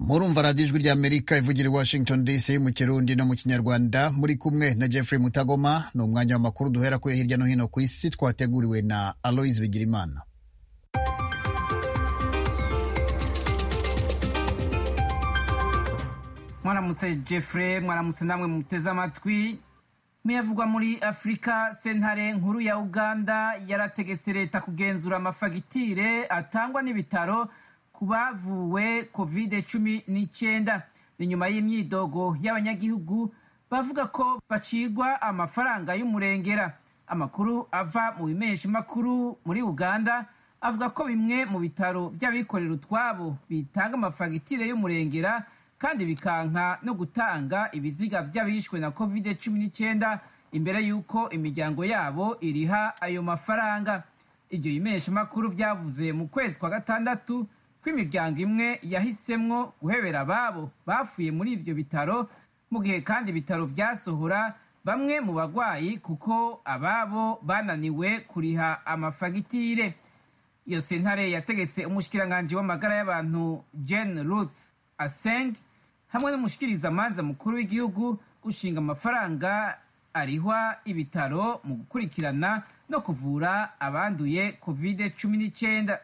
murumva radiyo ijwi ry'amerika ivugira i washington dc mu kirundi no mu kinyarwanda muri kumwe na jeffrey mutagoma ni umwanya w'amakuru duhera kuri hirya no hino ku isi twateguriwe na aloise bigirimana mwaramutse jeffrey mwaramutse namwe muteze amatwi muyavugwa muri afurika sentare nkuru ya uganda yarategetse leta kugenzura amafagitire atangwa n'ibitaro ku bavuwe covid cumi n'icyenda ni nyuma y'imyidogo y'abanyagihugu bavuga ko bacigwa amafaranga y'umurengera amakuru ava mu bimesha makuru muri uganda avuga ko bimwe mu bitaro by'abikorera utwabo bitanga amafagitire y'umurengera kandi bikanka no gutanga ibiziga by'abishwe na covid cumi n'icyenda imbere y'uko imiryango yabo iriha ayo mafaranga ibyo bimesha makuru byavuze mu kwezi kwa gatandatu ko imiryango imwe yahisemwo guhebera ababo bafuye muri ibyo bitaro mu gihe kandi ibitaro byasohora bamwe mu bagwayi kuko ababo bananiwe kuriha amafagitire iyo sentare yategetse umushikiranganji w'amagara y'abantu Jane Ruth Aseng hamwe n'umushikirizamanza mukuru w'igihugu gushinga amafaranga arihwa ibitaro mu gukurikirana no kuvura abanduye covid cumi n'icyenda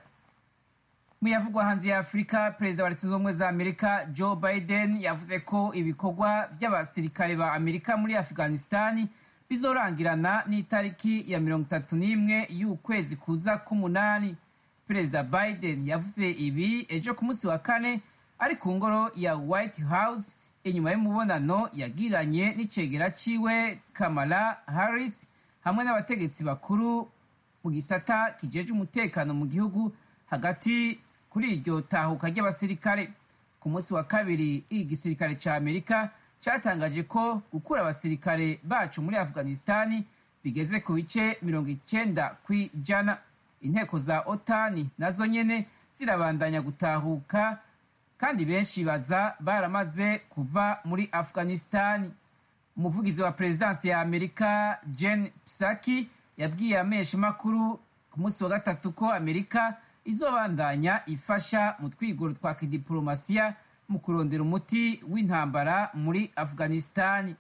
muyavugwa hanze ya afurika perezida wa leta zunze ubumwe za amerika joe biden yavuze ko ibikorwa by'abasirikare ba amerika muri afghanistan bizorangirana n'itariki ya mirongo itatu n'imwe y'ukwezi kuza k'umunani perezida biden yavuze ibi ejo ku munsi wa kane ari ku ngoro ya white house inyuma y'umubonano yagiranye n'icegera ciwe kamala harris hamwe n'abategetsi bakuru mu gisata kijeje umutekano mu gihugu hagati kuri iryo tahuka ry'abasirikare ku munsi wa kabiri igisirikare ca amerika cyatangaje ko gukura abasirikare bacu muri afghanistani bigeze ku bice mirongo icenda kw'ijana inteko za otani nazo nyene zirabandanya gutahuka kandi benshi baza baramaze kuva muri afghanistani umuvugizi wa perezidansi ya amerika jen psaki yabwiye amesha makuru ku munsi wa gatatu ko amerika izobandanya ifasha mu twigoro twa kidiporomasiya mu kurondera umuti w'intambara muri afghanistani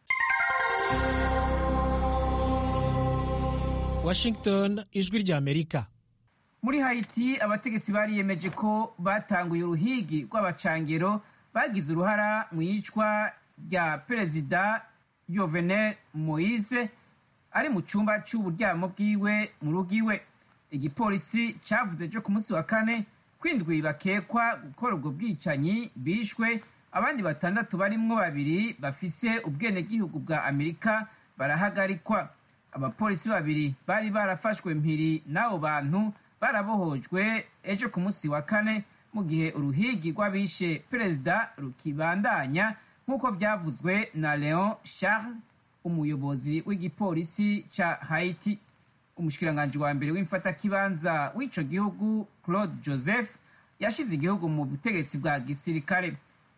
washington ijwi rya amerika muri haiti abategetsi bariyemeje ko batanguye uruhigi rw'abacangero bagize uruhara mu iyicwa rya perezida yovenel moise ari mu cyumba cy'uburyamo bwiwe mu rugo iwe igipolisi cyavuze cyo ku munsi wa kane kwindwi bakekwa gukora ubwo bwicanyi bishwe abandi batandatu barimwo babiri bafise ubwenegihugu bwa amerika barahagarikwa abapolisi babiri bari barafashwe mpiri n'abo bantu barabohojwe ejo ku munsi wa kane mu gihe uruhigi rw'abishe perezida rukibandanya nk'uko byavuzwe na leon charles umuyobozi w'igipolisi ca haiti umushikiranganji wa mbere w'imfatakibanza w'ico gihugu claude joseph yashize igihugu mu butegetsi bwa gisirikare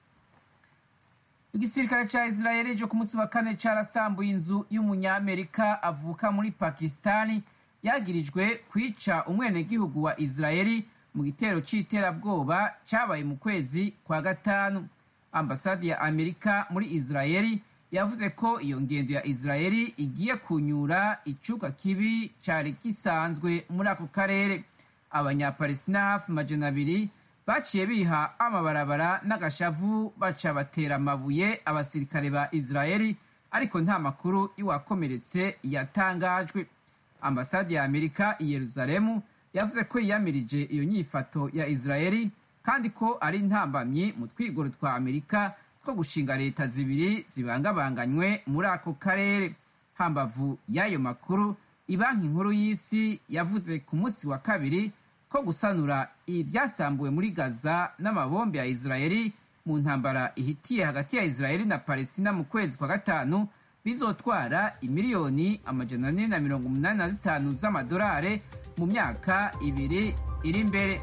igisirikare ca israeli ejo ku munsi wa kane carasambuye inzu y'umunyamerika avuka muri pakistani yagirijwe kwica umwenegihugu wa israeli mu gitero c'iterabwoba cabaye mu kwezi kwa gatanu ambasade ya amerika muri israeli yavuze ko iyo ngendo ya israeli igiye kunyura icuka kibi cari gisanzwe muri ako karere abanyapalestina hafi majana abiri baciye biha amabarabara n'agashavu baca batera amabuye abasirikare ba israeli ariko nta makuru y'uwakomeretse yatangajwe ambasade ya amerika i yeruzalemu yavuze ko yiyamirije iyo nyifato ya israeli kandi ko ari intambamyi mu twigoro twa amerika two gushinga leta zibiri zibangabanganywe muri ako karere hambavu y'ayo makuru ibanki nkuru y'isi yavuze ku munsi wa kabiri ko gusanura ibyasambuwe muri gaza n'amabombe ya israeli mu ntambara ihitiye hagati ya israeli na palestina mu kwezi kwa gatanu bizotwara imiliyoni amajana ane na mirongo umunani na zitanu z'amadolari mu myaka ibiri iri imbere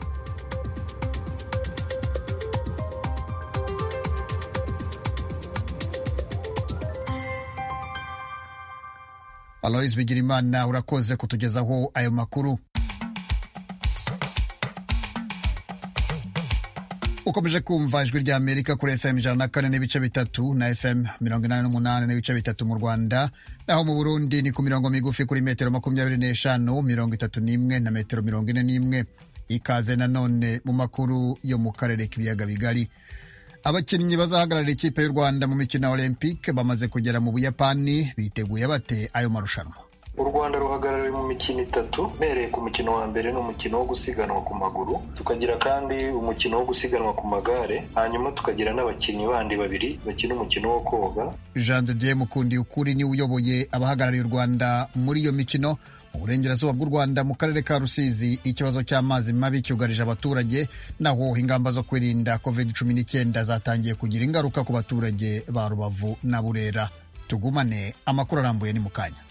aloise bigirimana urakoze kutugezaho ayo makuru ukomeje kumva ijwi rya amerika kuri fm ijana na kane n'ibice bitatu na fm mirongo inani n'umunani n'ibice bitatu mu rwanda naho mu burundi ni ku mirongo migufi kuri metero makumyabiri n'eshanu mirongo itatu n'imwe na metero mirongo ine n'imwe ikaze nanone mu makuru yo mu karere k'ibiyaga bigari abakinnyi bazahagararira ikipe y'u rwanda mu mikino ya olympique bamaze kugera mu buyapani biteguye bate ayo marushanwa u rwanda ruhagarariwe mu mikino itatu mpereye ku mukino wa mbere ni umukino wo gusiganwa ku maguru tukagira kandi umukino wo gusiganwa ku magare hanyuma tukagira n'abakinnyi bandi babiri bakina umukino wo koga jean de dieu mukundi ukuri niwe uyoboye abahagarariye u rwanda muri iyo mikino mu burengerazuba bw'u rwanda mu karere ka rusizi ikibazo cy'amazi mabi cyugarije abaturage naho ingamba zo kwirinda covid cumi n'icyenda zatangiye kugira ingaruka ku baturage ba rubavu na burera tugumane amakuru arambuye ni mu kanya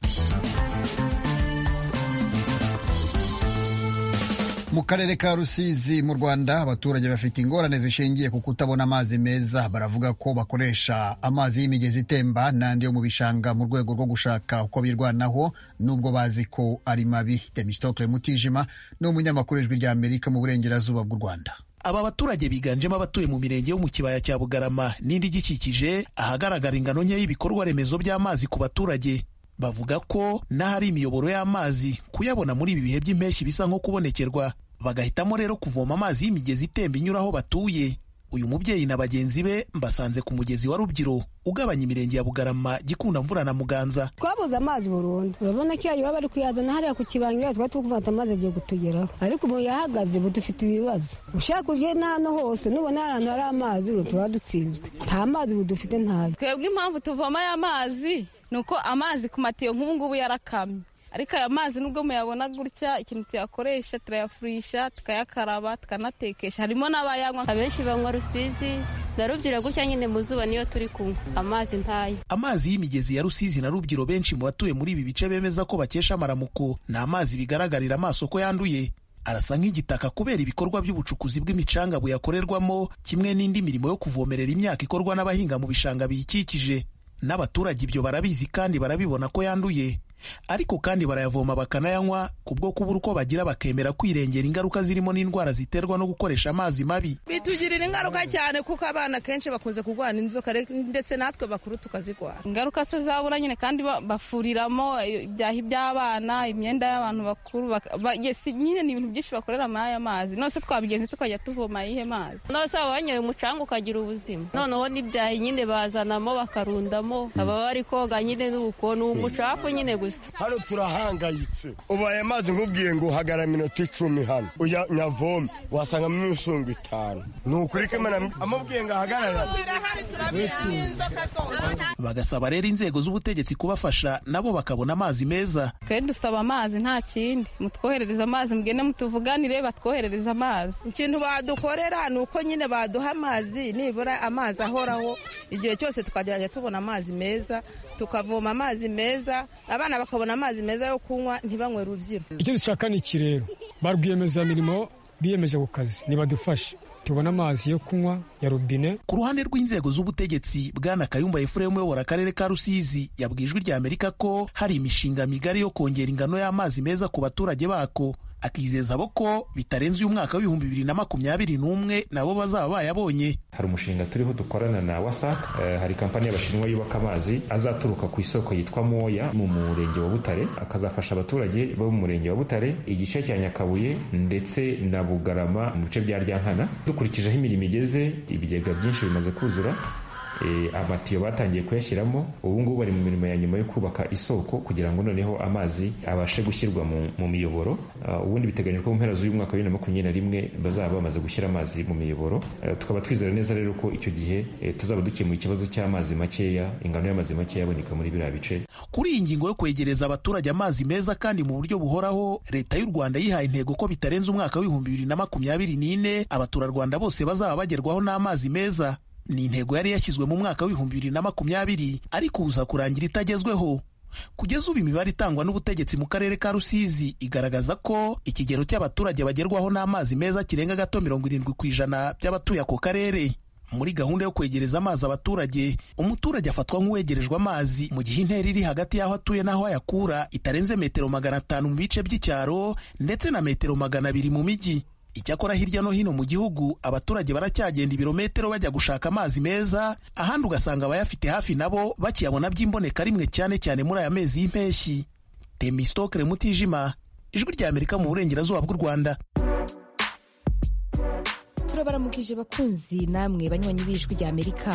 mu karere ka rusizi mu rwanda abaturage bafite ingorane zishingiye ku kutabona amazi meza baravuga ko bakoresha amazi y'imigezi itemba n'andi yo mu bishanga mu rwego rwo gushaka uko birwanaho nubwo bazi ko ari mabi demistokle mutijima ni umunyamakuru w'ijwi rya amerika mu burengerazuba bw'u rwanda aba baturage biganjemo abatuye mu mirenge yo mu kibaya cya bugarama n'indi igikikije ahagaragara ingano nke y'ibikorwa remezo by'amazi ku baturage bavuga ko n'ahari imiyoboro y'amazi kuyabona muri ibi bihe by'impeshyi bisa nko kubonekerwa bagahitamo rero kuvoma amazi y'imigezi itemba inyura aho batuye uyu mubyeyi na bagenzi be mbasanze ku mugezi wa rubyiru ugabanya imirenge ya bugarama gikunda mvura na muganza twabuze amazi burundu urabona ko iyo bari kuyazana hariya ku kibangira twari turi kuvata amazi agiye kutugeraho ariko ubu yahagaze ubu dufite ibibazo ushaka uje n'ahantu hose nubona ahantu hari amazi ubu tuba dutsinzwe nta mazi ubu dufite ntayo twebwe impamvu tuvoma aya mazi ni uko amazi ku matiyo nk'ubu ngubu yarakamye ariko aya mazi nubwo muyabona gutya ikintu tuyakoresha turayafurisha tukayakaraba tukanatekesha harimo n'abayanywa abenshi banywa rusizi na rubyiru gutya nyine mu zuba niyo turi kunywa amazi ntayo amazi y'imigezi ya rusizi na rubyiru benshi mu batuye muri ibi bice bemeza ko bakesha amaramuko ni amazi bigaragarira amaso ko yanduye arasa nk'igitaka kubera ibikorwa by'ubucukuzi bw'imicanga buyakorerwamo kimwe n'indi mirimo yo kuvomerera imyaka ikorwa n'abahinga mu bishanga biyikikije n'abaturage ibyo barabizi kandi barabibona ko yanduye ariko kandi barayavoma bakanayanywa kubwo kubura uko bagira bakemera kwirengera ingaruka zirimo n'indwara ziterwa no gukoresha amazi mabi bitugirira ingaruka cyane kuko abana kenshi bakunze kurwara inzoka ndetse natwe bakuru tukazirwara ingaruka se zabura nyine kandi bafuriramo ibyahi by'abana imyenda y'abantu bakuru nyine ni ibintu byinshi bakorera muri aya mazi nose twabigenzi tukajya tuvoma ayihe mazi nose waba wanyoye umucanga ukagira ubuzima noneho n'ibyahi nyine bazanamo bakarundamo baba bari koga nyine n'uko ni umucafu nyine gusa hano turahangayitse ubaye amazi nkubwiye ngo hagara minota icumi hano uya nyavome wasangamo imisungu itanu ni ukuri ko imana amubwiye ngo ahagarara bagasaba rero inzego z'ubutegetsi kubafasha nabo bakabona amazi meza twe dusaba amazi nta kindi mutwoherereza amazi mugende mutuvuganire batwoherereza amazi ikintu badukorera ni uko nyine baduha amazi nibura amazi ahoraho igihe cyose tukajya tubona amazi meza tukavoma amazi meza abana bakabona amazi meza yo kunywa ntibanywe rubyiro icyo dushaka ni iki rero ba rwiyemezamirimo biyemeje ku kazi nibadufashe tubona amazi yo kunywa ya robine ku ruhande rw'inzego z'ubutegetsi bwana kayumba efuremu uyobora akarere ka rusizi yabwiye ijwi rya amerika ko hari imishinga migari yo kongera ingano y'amazi meza ku baturage bako akizeza abo ko bitarenze uyu mwaka w'ibihumbi bibiri na makumyabiri n'umwe nabo bazaba bayabonye hari umushinga turiho dukorana na wasac uh, hari kampani y'abashinwa yubaka amazi azaturuka ku isoko yitwa moya mu murenge wa butare akazafasha abaturage bo mu murenge wa butare igice cya nyakabuye ndetse na bugarama mu bice bya ryankana dukurikije aho imirimo igeze ibigega byinshi bimaze kuzura amatiyo batangiye kuyashyiramo ubu ngubu bari mu mirimo ya nyuma yo kubaka isoko kugira ngo noneho amazi abashe gushyirwa mu miyoboro ubundi biteganyijwe ko mu mpera z'uyu mwaka wa bibiri na makumyabiri na rimwe bazaba bamaze gushyira amazi mu miyoboro tukaba twizera neza rero ko icyo gihe tuzaba dukemuye ikibazo cy'amazi makeya ingano y'amazi makeya aboneka muri biriya bice kuri iyi ngingo yo kwegereza abaturage amazi meza kandi mu buryo buhoraho leta y'u rwanda yihaye intego ko bitarenze umwaka w'ibihumbi bibiri na makumyabiri n'ine abaturarwanda bose bazaba bagerwaho n'amazi meza ni intego yari yashyizwe mu mwaka w'ibihumbi bibiri na makumyabiri ariko uza kurangira itagezweho kugeza ubu imibare itangwa n'ubutegetsi mu karere ka rusizi igaragaza ko ikigero cy'abaturage bagerwaho n'amazi meza kirenga gato mirongo irindwi ku ijana by'abatuye ako karere muri gahunda yo kwegereza amazi abaturage umuturage afatwa nk'uwegerejwe amazi mu gihe intera iri hagati y'aho atuye n'aho ayakura itarenze metero magana atanu mu bice by'icyaro ndetse na metero magana abiri mu mijyi icyakora hirya no hino mu gihugu abaturage baracyagenda ibirometero bajya gushaka amazi meza ahandi ugasanga abayafite hafi nabo bakiyabona by'imboneka rimwe cyane cyane muri aya mezi y'impeshyi temistokere mutijima ijwi rya amerika mu burengerazuba bw'u rwanda turabaramukije bakunzi namwe banywanyi b'ijwi rya amerika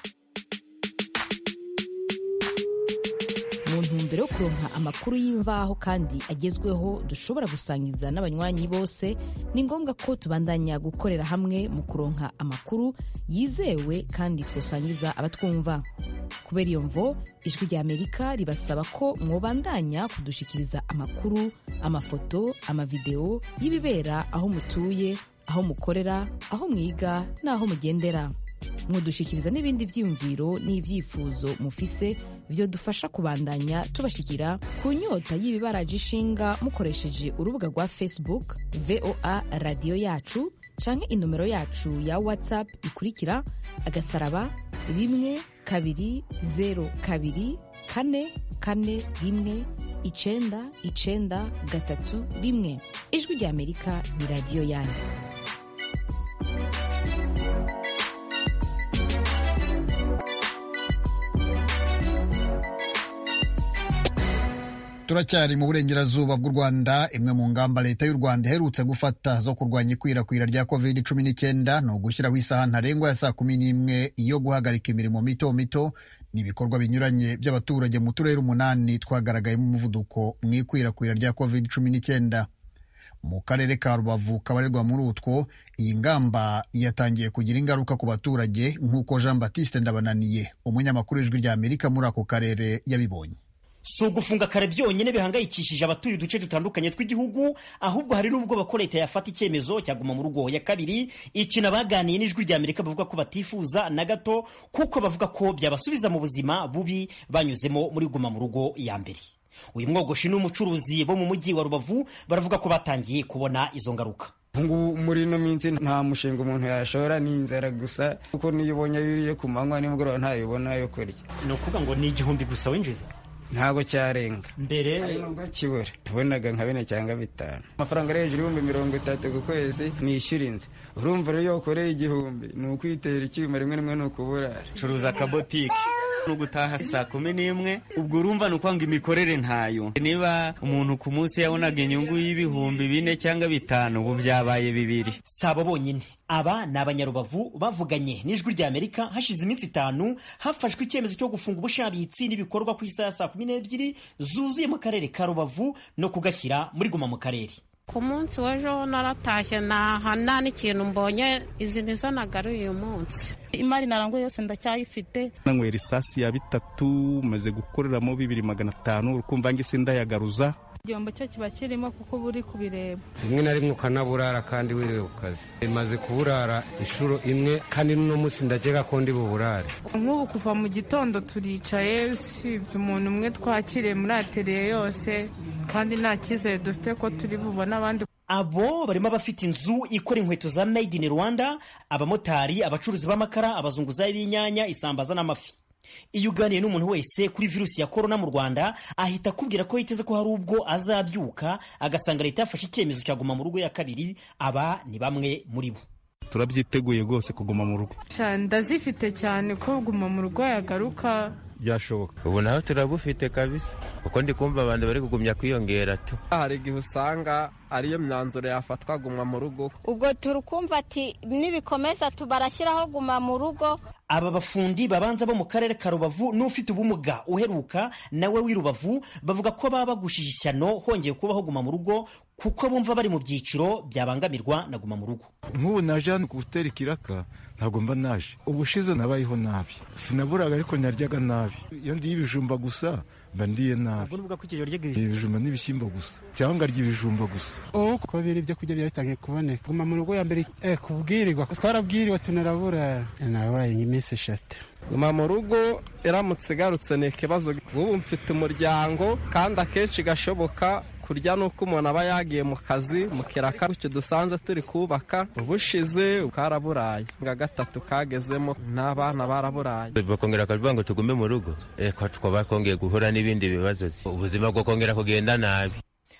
mu ntumbero yo kuronka amakuru y'imvaho kandi agezweho dushobora gusangiza n'abanywanyi bose ni ngombwa ko tubandanya gukorera hamwe mu kuronka amakuru yizewe kandi twosangiza abatwumva kubera iyo mvo ijwi rya amerika ribasaba ko mwobandanya kudushikiriza amakuru amafoto amavideo y'ibibera aho mutuye aho mukorera aho mwiga n'aho mugendera mudushikiriza n'ibindi byiyumviro n'ibyifuzo mufise byo dufasha kubandanya tubashikira ku nyota y'ibibaraje ishinga mukoresheje urubuga rwa facebook voa radiyo yacu canke inomero yacu ya whatsapp ikurikira agasaraba rimwe kabiri zero kabiri kane kane rimwe icenda icenda gatatu rimwe ijwi rya amerika ni radiyo yanyu turacyari mu burengerazuba bw'u rwanda imwe mu ngamba leta y'u rwanda iherutse gufata zo kurwanya ikwirakwira rya covid cumi n'icyenda ni ugushyiraho isaha ntarengwa ya saa kumi n'imwe yo guhagarika imirimo mito mito n'ibikorwa binyuranye by'abaturage mu turere umunani twagaragayemo umuvuduko mu ikwirakwira rya covid cumi n'icyenda mu karere ka rubavu kabarirwa muri utwo iyi ngamba yatangiye kugira ingaruka ku baturage nk'uko jean batiste ndabananiye umunyamakuru w'ijwi rya amerika muri ako karere yabibonye si ugufunga kare byonyine bihangayikishije abatuye uduce dutandukanye tw'igihugu ahubwo hari n'ubwoba ko leta yafata icyemezo cyaguma mu rugo ya kabiri ikintu abaganiye n'ijwi rya amerika bavuga ko batifuza na gato kuko bavuga ko byabasubiza mu buzima bubi banyuzemo muri guma mu rugo ya mbere uyu mwogoshi n'umucuruzi bo mu mujyi wa rubavu baravuga ko batangiye kubona izo ngaruka ngubu muri ino minsi nta mushinga umuntu yashora ni inzara gusa kuko niyo ubonye yuriye ku manywa nimugoroba ntayibona yo kurya ni ukuvuga ngo ni igihumbi gusa winjiza ntabwo cyarenga mbere nubwo kibura tubonaga nka bine cyangwa bitanu amafaranga ari hejuru y'ibihumbi mirongo itatu ku kwezi nishyura inzu urumva rero iyo ukoreye igihumbi ni ukwitera icyuma rimwe rimwe ni ukuburara curuza akabotike no gutaha saa kumi n'imwe ubwo urumva ni ukwanga imikorere ntayo niba umuntu ku munsi yabonaga inyungu y'ibihumbi bine cyangwa bitanu ubu byabaye bibiri si abo bonyine aba ni abanyarubavu bavuganye n'ijwi rya amerika hashize iminsi itanu hafashwe icyemezo cyo gufunga ubushabitsi n'ibikorwa ku isaha ya saa kumi n'ebyiri zuzuye mu karere ka rubavu no kugashyira muri guma mu karere ku munsi w'ejo naratashye ntaha nta n'ikintu mbonye izi nizo nagaruye uyu munsi imari naranguye yose ndacyayifite nanywera isasi ya bitatu maze gukoreramo bibiri magana atanu urukumva ngise ndayagaruza igihombo cyo kiba kirimo kuko uba uri kubireba rimwe na rimwe ukanaburara kandi wiriwe ku kazi imaze kuburara inshuro imwe kandi n'uno munsi ndakeka ko ndi buburare nk'ubu kuva mu gitondo turicaye usibye umuntu umwe twakiriye muri ateriye yose kandi nta cyizere dufite ko turi bubone abandi abo barimo abafite inzu ikora inkweto za made in rwanda abamotari abacuruzi b'amakara abazunguzayi b'inyanya isambaza n'amafi iyo uganiye n'umuntu wese kuri virusi ya korona mu rwanda ahita akubwira ko yiteze ko hari ubwo azabyuka agasanga leta yafashe icyemezo cya guma mu rugo ya kabiri aba ni bamwe muri bo turabyiteguye rwose kuguma mu rugo ndazifite cyane ko guma mu rugo yagaruka byashoboka ubu naho turabufite kabisa kuko ndi kumva abantu bari kugumya kwiyongera tu hari igihe usanga ariyo myanzuro yafatwa guma mu rugo ubwo turikumva ati nibikomeza tubarashyiraho guma mu rugo aba bafundi babanza bo mu karere ka rubavu n'ufite ubumuga uheruka nawe w'i rubavu bavuga ko baba bagushije ishyano hongeye kubaho guma mu rugo kuko bumva bari mu byiciro byabangamirwa na guma mu rugo nk'ubu naje hano gutera ikiraka ntabwo mba naje ubushize nabayeho nabi sinaburaga ariko naryaga nabi iyo ndiye ibijumba gusa mba ndiye nabi ibijumba n'ibishyimbo gusa cyangwa ngarya ibijumba gusa ubu kuko biri ibyo kurya byatangiye kuboneka guma mu rugo ya mbere eh kubwirirwa twarabwiriwe tunarabura naburaye nk'iminsi eshatu guma mu rugo iramutse igarutse ni ikibazo nk'ubu mfite umuryango kandi akenshi gashoboka kurya ni uko umuntu aba yagiye mu kazi mu kiraka gutyo dusanze turi kubaka ubushize karaburaye nga gatatu kagezemo n'abana baraburaye bakongera bakavuga ngo tugume mu rugo twaba twongeye guhura n'ibindi bibazo ubuzima bwo kongera kugenda nabi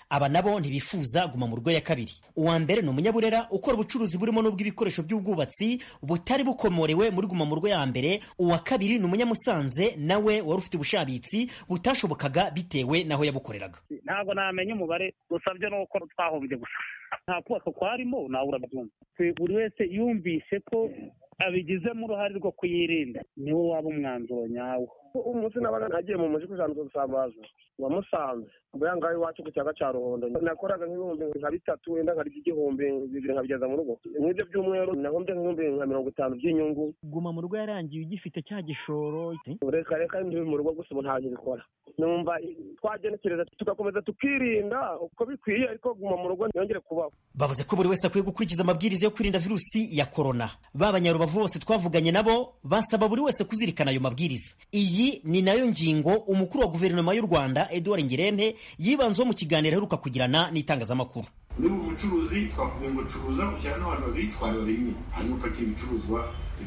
aba nabo ntibifuza guma mu rugo ya kabiri uwa mbere ni umunyaburera ukora ubucuruzi burimo n'ubw'ibikoresho by'ubwubatsi butari bukomorewe muri guma mu rugo ya mbere uwa kabiri ni umunyamusanze nawe wari ufite ubushabitsi butashobokaga bitewe n'aho yabukoreraga ntabwo namenya umubare gusa byo ni uko twahombye gusa nta kubaka kwarimo nawe urabyumva buri wese yumvise ko abigizemo uruhare rwo kuyirinda niwo waba umwanzuro nyawo umunsi nabaga nagiye mu mujyi kujanduza gusambaza wamusanze mbega ngaho iwacu ku cyaga cya ruhondo nakoraga nk'ibihumbi nka bitatu wenda nkarya igihumbi bibiri nkabigeza mu rugo nk'ibyo by'umweru nahombye nk'ibihumbi nka mirongo itanu by'inyungu guma mu rugo yarangiye ugifite cya gishoro reka reka ndi mu rugo gusa ubu ntabwo bikora numva twagenekereza tugakomeza tukirinda uko bikwiye ariko guma mu rugo ntiyongere kubaho bavuze ko buri wese akwiye gukurikiza amabwiriza yo kwirinda virusi ya korona ba banyarubavu bose twavuganye nabo basaba buri wese kuzirikana ayo mabwiriza iyi ni nayo ngingo umukuru wa guverinoma y'u rwanda edouard ngirente yibanzeho mu kiganiro aheruka kugirana n'itangazamakuru muri ubu bucuruzi twakubwiye ngo curuza ujyana n'abantu babiri twari babiri hanyuma upakira ibicuruzwa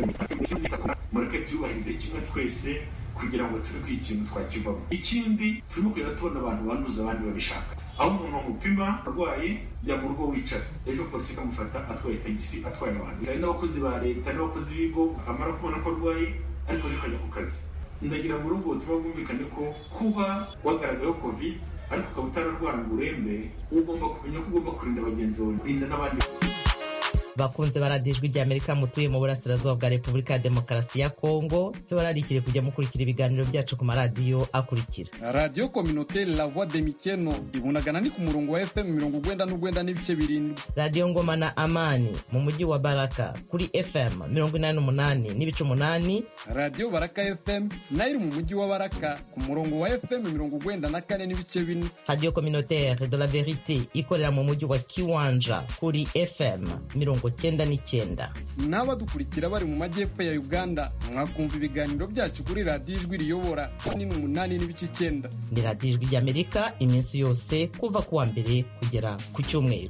mureke tuyubahirize kimwe twese kugira ngo tube ko ikintu twakivamo ikindi turimo kugenda tubona abantu banduza abandi babishaka aho umuntu bamupima arwaye jya mu rugo wicara ejo polisi ikamufata atwaye tagisi atwaye abantu hari n'abakozi ba leta n'abakozi b'ibigo amara kubona ko arwaye ariko ejo akajya ku kazi ndagira ngo urugo tuba bwumvikane ko kuba wagaragayeho covid ariko ukaba utararwara ngo urembe ugomba kumenya ko ugomba kurinda bagenzi bawe kurinda n'abandi bakunze baradijwe rya amerika mutuye mu burasirazuba bwa repubulika ya demokarasi ya kongo tubararikire kujya mukurikira ibiganiro byacu ku maradiyo akurikira radiyo kominoteri la voix de mikeno ibunagana ni ku murongo wa fm mirongo ugwenda n'ugwenda n'ibice birindwi radiyo ngoma na amani mu mujyi wa baraka kuri fm mirongo inani n'umunani n'ibice umunani radiyo baraka fm nayo iri mu mujyi wa baraka ku murongo wa fm mirongo ugwenda na kane n'ibice bine radiyo kominoteri de la verite ikorera mu mujyi wa kiwanja kuri fm mirongo cyenda n'icyenda n'abadukurikira bari mu majyepfo ya uganda mwakumva ibiganiro byacu kuri radiyo ijwi riyobora ni umunani n'ibice icyenda ni radiyo ijwi ry'amerika iminsi yose kuva ku wa mbere kugera ku cyumweru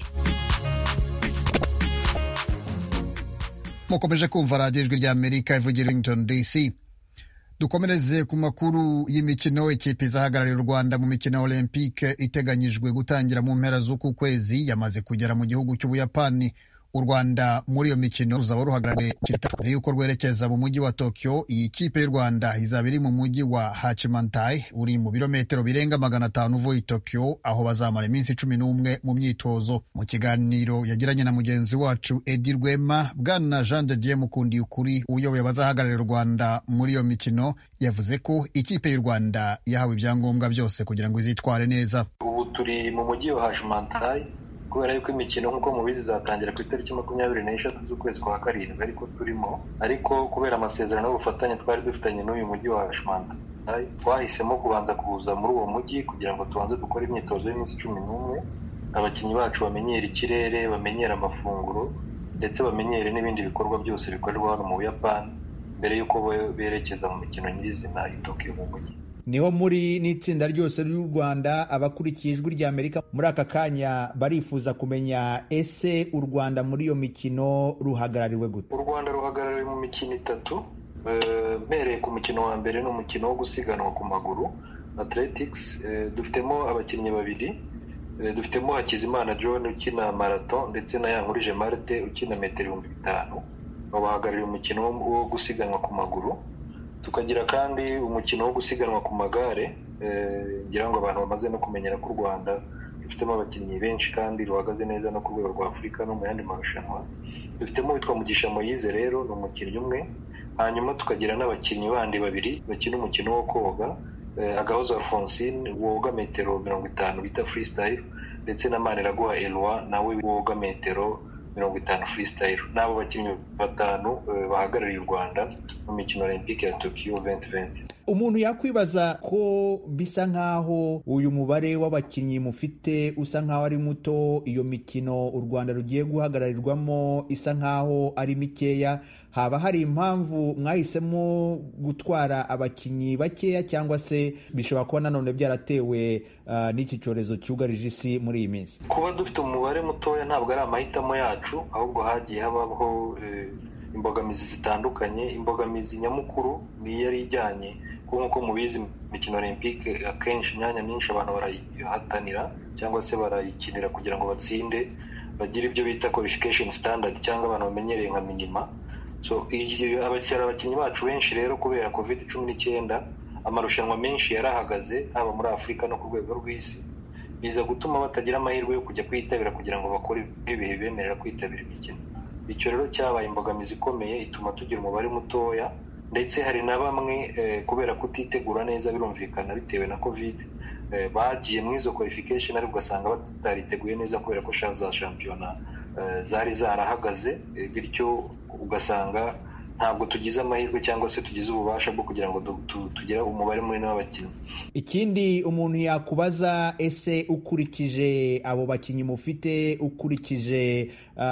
mukomeje kumva radiyo ijwi ry'amerika ivugira washington dc dukomereze ku makuru y'imikino ikipe izahagarariye u rwanda mu mikino olympique iteganyijwe gutangira mu mpera z'uku kwezi yamaze kugera mu gihugu cy'ubuyapani u rwanda muri iyo mikino ruzaba ruhagarariye mbere y'uko rwerekeza mu mujyi wa tokyo iyi kipe y'u rwanda izaba iri mu mujyi wa hachimantai uri mu birometero birenga magana atanu uvuye i tokyo aho bazamara iminsi cumi n'umwe mu myitozo mu kiganiro yagiranye na mugenzi wacu edi rwema bwana jean de dieu mukundiye ukuri uyoboye abazahagararira u rwanda muri iyo mikino yavuze ko ikipe y'u rwanda yahawe ibyangombwa byose kugira ngo izitware neza ubu turi mu mujyi wa hachimantai kubera yuko imikino nk'uko mubizi izatangira ku itariki makumyabiri n'eshatu z'ukwezi kwa karindwi ariko turimo ariko kubera amasezerano y'ubufatanye twari dufitanye n'uyu mujyi wa shimanta twahisemo kubanza kuza muri uwo mujyi kugira ngo tubanze dukore imyitozo y'iminsi cumi n'umwe abakinnyi bacu bamenyere ikirere bamenyere amafunguro ndetse bamenyere n'ibindi bikorwa byose bikorerwa hano mu buyapani mbere y'uko berekeza mu mikino nyirizina i tokiyo mu mujyi niho muri n'itsinda ryose ry'u rwanda abakurikiye ijwi rya amerika muri aka kanya barifuza kumenya ese u rwanda muri iyo mikino ruhagarariwe gute u rwanda ruhagarariwe mu mikino itatu mpereye ku mukino wa mbere ni umukino wo gusiganwa ku maguru athletics dufitemo abakinnyi babiri dufitemo hakizimana john ukina marato ndetse na yankurije marite ukina metero ibihumbi bitanu babahagarariye umukino wo gusiganwa ku maguru tukagira kandi umukino wo gusiganwa ku magare ngira ngo abantu bamaze no kumenyera ko u rwanda rufitemo abakinnyi benshi kandi ruhagaze neza no ku rwego rwa afurika no mu yandi marushanwa dufitemo witwa mugisha moyize rero ni umukinnyi umwe hanyuma tukagira n'abakinnyi bandi babiri bakina umukino wo koga agahozo alphonsine woga metero mirongo itanu bita freestyle ndetse na maniraguha eloi nawe woga metero mirongo itanu freestyle n'abo bakinnyi batanu bahagarariye u rwanda mu mikino olympique ya tokyo 2020 umuntu yakwibaza ko bisa nk'aho uyu mubare w'abakinnyi mufite usa nk'aho ari muto iyo mikino u rwanda rugiye guhagararirwamo isa nk'aho ari mikeya haba hari impamvu mwahisemo gutwara abakinnyi bakeya cyangwa se bishobora kuba nanone byaratewe uh, n'iki cyorezo cyugarije isi muri iyi minsi kuba dufite umubare mutoya ntabwo ari amahitamo yacu ahubwo hagiye habaho imbogamizi zitandukanye imbogamizi nyamukuru ni yari ijyanye kuko nk'uko mubizi imikino olympique akenshi imyanya myinshi abantu barayihatanira cyangwa se barayikinira kugira ngo batsinde bagire ibyo bita qualification standard cyangwa abantu bamenyereye nka minima so abakiriya abakinnyi bacu benshi rero kubera covid cumi n'icyenda amarushanwa menshi yarahagaze haba muri afurika no ku rwego rw'isi biza gutuma batagira amahirwe yo kujya kwitabira kugira ngo bakore ibihe bibemerera kwitabira imikino icyo rero cyabaye imbogamizi ikomeye ituma tugira umubare mutoya ndetse hari na bamwe kubera kutitegura neza birumvikana bitewe na covid bagiye muri izo qualification ariko ugasanga batariteguye neza kubera ko za shampiyona zari zarahagaze bityo ugasanga ntabwo tugize amahirwe cyangwa se tugize ububasha bwo kugira ngo tugire umubare munini w'abakinnyi ikindi umuntu yakubaza ese ukurikije abo bakinnyi mufite ukurikije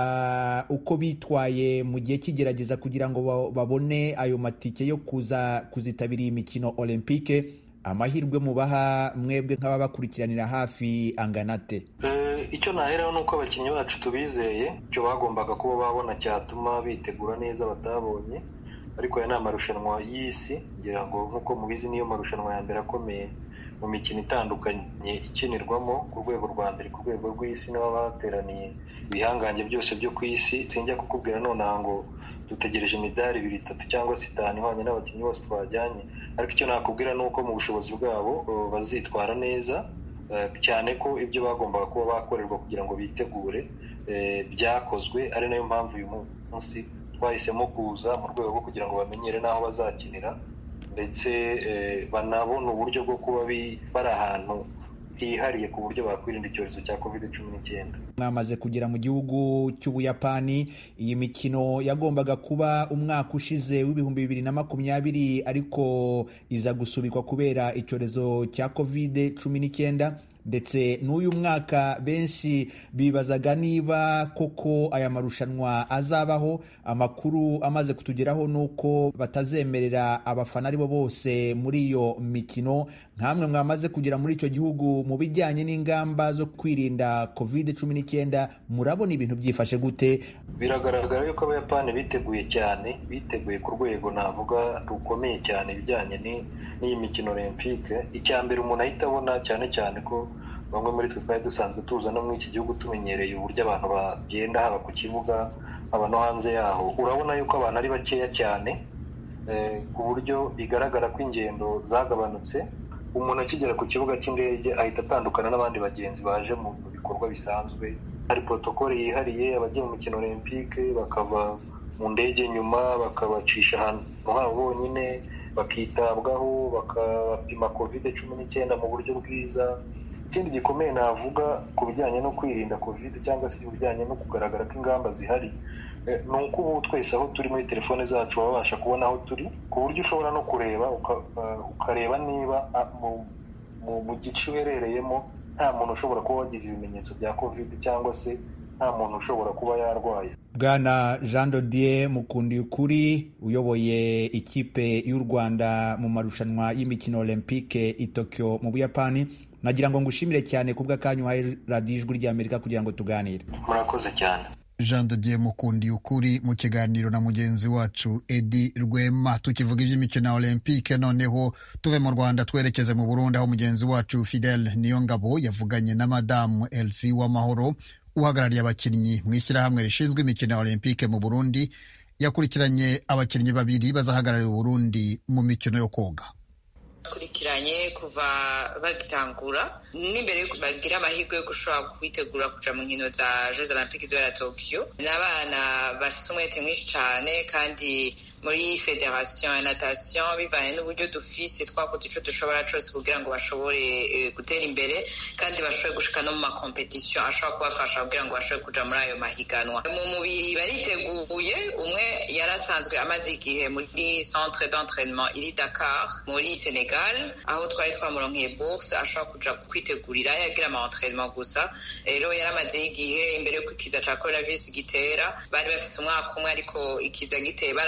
uko bitwaye mu gihe cy'igerageza kugira ngo babone ayo matike yo kuza kuzitabira iyi mikino olympique amahirwe mubaha mwebwe nk'ababakurikiranira hafi anganate icyo naheraho ni uko abakinnyi bacu tubizeye icyo bagombaga kuba babona cyatuma bitegura neza batabonye ariko aya ni amarushanwa y'isi ngira ngo nk'uko mubizi niyo marushanwa ya mbere akomeye mu mikino itandukanye ikinirwamo ku rwego rwa mbere ku rwego rw'isi n'ababa bateraniye ibihangange byose byo ku isi sinjya kukubwira nonaha ngo dutegereje imidari ibiri itatu cyangwa se itanu ihwanye n'abakinnyi bose twajyanye ariko icyo nakubwira ni uko mu bushobozi bwabo bazitwara neza cyane ko ibyo bagombaga kuba bakorerwa kugira ngo bitegure byakozwe ari nayo mpamvu uyu munsi twahisemo kuza mu rwego rwo kugira ngo bamenyere n'aho bazakinira ndetse banabona uburyo bwo kuba bari ahantu hihariye ku buryo bakwirinda icyorezo cya covid cumi n'icyenda mwamaze kugera mu gihugu cy'ubuyapani iyi mikino yagombaga kuba umwaka ushize w'ibihumbi bibiri na makumyabiri ariko iza gusubikwa kubera icyorezo cya covid cumi n'icyenda ndetse n'uyu mwaka benshi bibazaga niba koko aya marushanwa azabaho amakuru amaze kutugeraho ni uko batazemerera abafana aribo bose muri iyo mikino nkamwe mwamaze kugera muri icyo gihugu mu bijyanye n'ingamba zo kwirinda covid cumi n'icyenda murabona ibintu byifashe gute biragaragara yuko abayapani biteguye cyane biteguye ku rwego navuga rukomeye cyane ibijyanye n'iyi mikino olympique icya mbere umuntu ahita abona cyane cyane ko bamwe muri twe twari dusanzwe tuza no muri iki gihugu tumenyereye uburyo abantu bagenda haba ku kibuga haba no hanze yaho urabona yuko abantu ari bakeya cyane ku buryo bigaragara ko ingendo zagabanutse umuntu akigera ku kibuga cy'indege ahita atandukana n'abandi bagenzi baje mu bikorwa bisanzwe hari protokole yihariye abagiye mu mikino olympique bakava mu ndege nyuma bakabacisha ahantu habo bonyine bakitabwaho bakabapima covid cumi n'icyenda mu buryo bwiza ikindi gikomeye navuga ku bijyanye no kwirinda covid cyangwa se ibijyanye no kugaragara ko ingamba zihari ni uko ubu twese aho turi muri telefone zacu babasha kubona aho turi ku buryo ushobora no kureba ukareba niba mu gice uherereyemo nta muntu ushobora kuba wagize ibimenyetso bya covid cyangwa se nta muntu ushobora kuba yarwaye bwana jean dodier mukundi ukuri uyoboye ikipe y'u rwanda mu marushanwa y'imikino olympique i tokyo mu buyapani nagira ngo ngushimire cyane ku bw'akanyu uhaye radiyo ijwi ry'amerika kugira ngo tuganire murakoze cyane jean dodier mukundi ukuri mu kiganiro na mugenzi wacu edi rwema tukivuga iby'imikino ya olympique noneho tuve mu rwanda twerekeze mu burundi aho mugenzi wacu fidel niyongabo yavuganye na madamu elsie w'amahoro uhagarariye abakinnyi mu ishyirahamwe rishinzwe imikino ya olympique mu burundi yakurikiranye abakinnyi babiri bazahagararira uburundi mu mikino yo koga bakurikiranye kuva bagitangura n'imbere yuko bagira amahirwe yo gushobora kwitegura kuja mu nkino za jeux olympique zibera tokyo ni abana bafite umwete mwinshi cyane kandi muri federation ya natation bivanye n'uburyo dufise twakoze ico dushobora cose kugira ngo bashobore gutera imbere kandi bashobore gushika no mu makompetisiyo ashobora kubafasha kugira ngo bashobore kuja muri ayo mahiganwa mu mubiri bariteguye umwe yari asanzwe amaze igihe muri centre d'entraînement iri dakar muri senegal aho twari twamuronkeye bourse ashobora kuja kwitegurira yagira ama entraînement gusa rero yari amazeyo igihe imbere y'uko ikiza ca coronavirus gitera bari bafise umwaka umwe ariko ikiza giteye barabongeye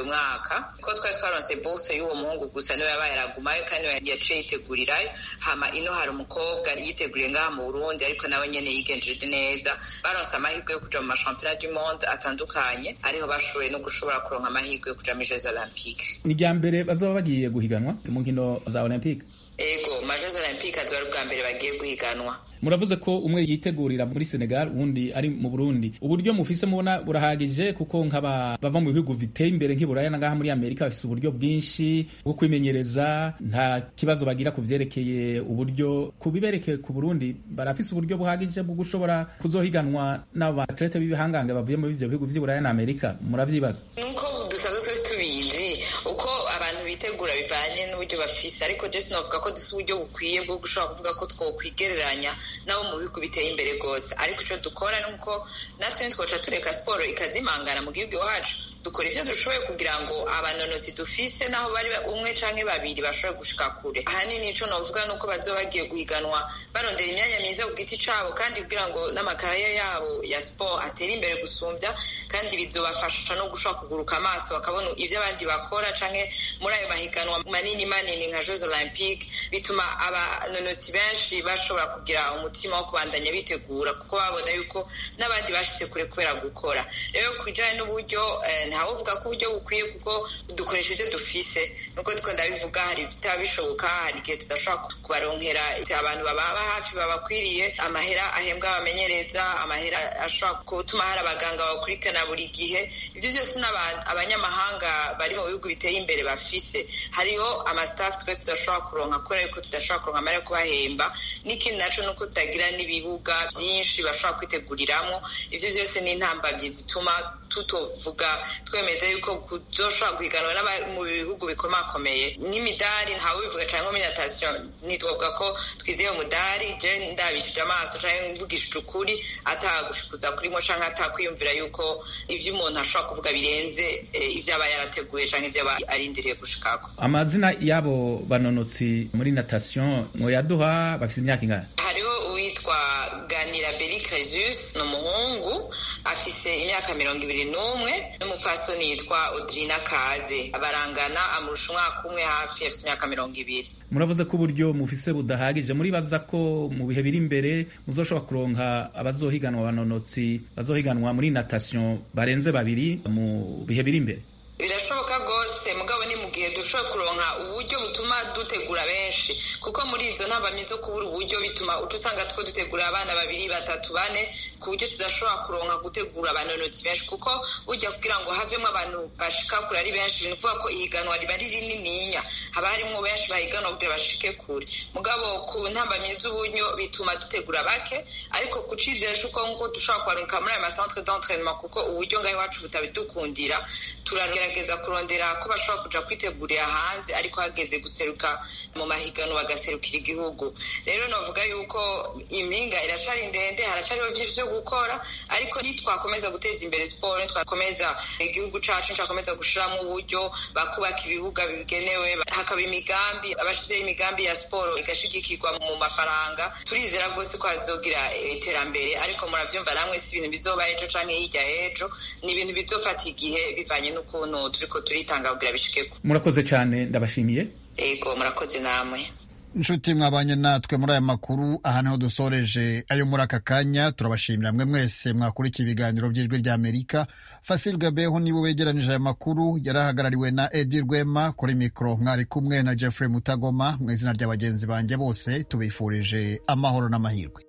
mwaka ko twari twaronse bose y'uwo muhungu gusa niwe yabaye aragumayo kandi yaciye yitegurirayo hama ino hari umukobwa yiteguriye ngaha mu burundi ariko nawe nyene yigenjeje neza baronse amahirwe yo kuja mu mashampiyona du monde atandukanye ariho bashoboye no gushobora kuronka amahirwe yo kuja muri jeux olympique ni irya mbere bazoba bagiye guhiganwa mu nkino za olympique ego majeux olympique azoba ari ubwa mbere bagiye guhiganwa muravuze ko umwe yitegurira muri Senegal uwundi ari mu Burundi uburyo mufise mubona burahagije kuko nk'aba bava mu bihugu biteye imbere nk'iburaya ngaha muri Amerika bafise uburyo bwinshi bwo kwimenyereza nta kibazo bagira ku vyerekeye uburyo ku biberekeye ku Burundi barafise uburyo buhagije bwo gushobora kuzohiganwa n'abatlete b'ibihangange bavuye muri ivyo bihugu vy'iburaya na Amerika muravyibaza nuko dusanzwe tubizi uko abantu bitegura bivanye n'uburyo bafise ariko je sinovuga ko dufise uburyo bukwiye bwo gushobora kuvuga ko twokwigereranya nabo mu bihugu biteye imbere rwose ariko icyo dukora ni uko natwe ntitwoca tureka siporo ikazimangana mu gihugu iwacu dukora ibyo dushoboye kugira ngo abanonozi dufise naho bari umwe canke babiri bashobore gushika kure ahanini ico novuga nuko bazoba bagiye guhiganwa barondera imyanya myiza ku giti cabo kandi kugira ngo n'amakaraya yabo ya siporo atere imbere gusumbya kandi bizobafasha no gushobora kuguruka amaso bakabona ivyo abandi bakora canke muri ayo mahiganwa manini manini nka jeux olympique bituma abanonozi benshi bashobora kugira umutima wo kubandanya bitegura kuko babona yuko n'abandi bashitse kure kubera gukora rero kujanye n'uburyo ntawe uvuga ko uburyo bukwiye kuko dukoresha ibyo dufise nuko ndiko ndabivuga hari bitaba bishoboka hari igihe tudashobora kubaronkera abantu bababa hafi babakwiriye amahera ahembwa abamenyereza amahera ashobora gutuma hari abaganga bakurikirana buri gihe ibyo byose ni abanyamahanga bari mu bihugu biteye imbere bafise hariho amastaff twe tudashobora kuronka kubera yuko tudashobora kuronka amahera yo kubahemba n'ikindi naco nuko tutagira n'ibibuga byinshi bashobora kwiteguriramwo ivyo byose ni intambamyi zituma tutovuga twemeza yuko kuzoshobora guhiganwa mu bihugu bikomakomeye nk'imidari ntawe bivuga cyane nko muri natasiyo ntitwavuga ko twizeye umudari je ndabishije amaso canke mvugishije ukuri atagushukuza kurimo canke atakwiyumvira yuko ivyo umuntu ashobora kuvuga birenze ivyo aba yarateguye canke ivyo aba arindiriye gushikako amazina y'abo banonotsi muri natasiyo mwoyaduha bafite imyaka ingana hariho uwitwa ganira beri cresus ni umuhungu afise imyaka mirongo ibiri n'umwe n'umupfasoni yitwa odrina kaze barangana amurusha umwaka umwe hafi afite imyaka mirongo ibiri muravuze ko uburyo mufise budahagije muribaza ko mu bihe biri imbere muzoshobora kuronka abazohiganwa abanonotsi bazohiganwa muri natasiyo barenze babiri mu bihe biri imbere birashoboka rwose mugabo ni mu gihe dushobora kuronka uburyo butuma dutegura benshi kuko muri izo ntambamyi zo kubura uburyo bituma uca usanga two dutegura abana babiri batatu bane ku buryo tudashobora kuronka gutegura abanonotsi benshi kuko ujya kugira ngo havemo abantu bashika kure ari benshi ni ukuvuga ko ihiganwa riba ari rinininya haba harimo benshi bahiganwa kugira bashike kure mugabo ku ntambamyi z'uburyo bituma dutegura bake ariko ku cizere c'uko nkuko dushobora kubaruka muri ayo masantre d'entraînement kuko uburyo ngaho iwacu butabidukundira turagerageza kurondera ko bashobora kuja kwitegurira hanze ariko hageze guseruka mu mahiganwa bagaserukira igihugu rero novuga yuko impinga iracari ndende haracariho vyinshi vyo gukora ariko nitwakomeza guteza imbere siporo nitwakomeza igihugu cacu nitwakomeza gushiramo uburyo bakubaka ibibuga bigenewe hakaba imigambi abashizeho imigambi ya siporo igashigikirwa mu mafaranga turizera rwose ko hazogira iterambere ariko muravyumva namwe si ibintu bizoba ejo canke hirya ejo ni ibintu bizofata igihe bivanye n'ukuntu turiko turitanga kugira bishikeko murakoze cyane ndabashimiye ego murakoze namwe inshuti mwabanye natwe muri aya makuru aha niho dusoreje ayo muri aka kanya turabashimira mwe mwese mwakurikiye ibiganiro by'ijwi ry'amerika fasil gabeho nibo begeranije aya makuru yari ahagarariwe na edi rwema kuri mikoro mwari kumwe na jeffrey mutagoma mu izina rya bagenzi banjye bose tubifurije amahoro n'amahirwe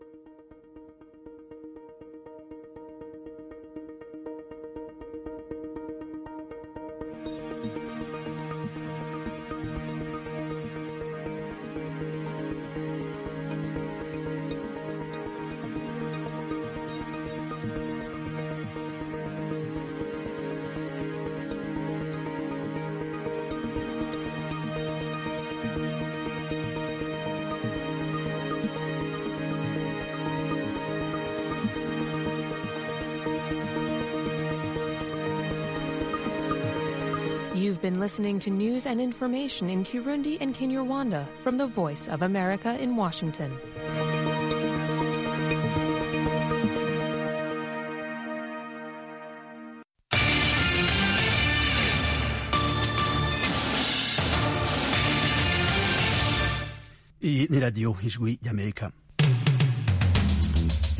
You've been listening to news and information in Kirundi and Kinyarwanda from the Voice of America in Washington. ni radiyo ijwi ry'amerika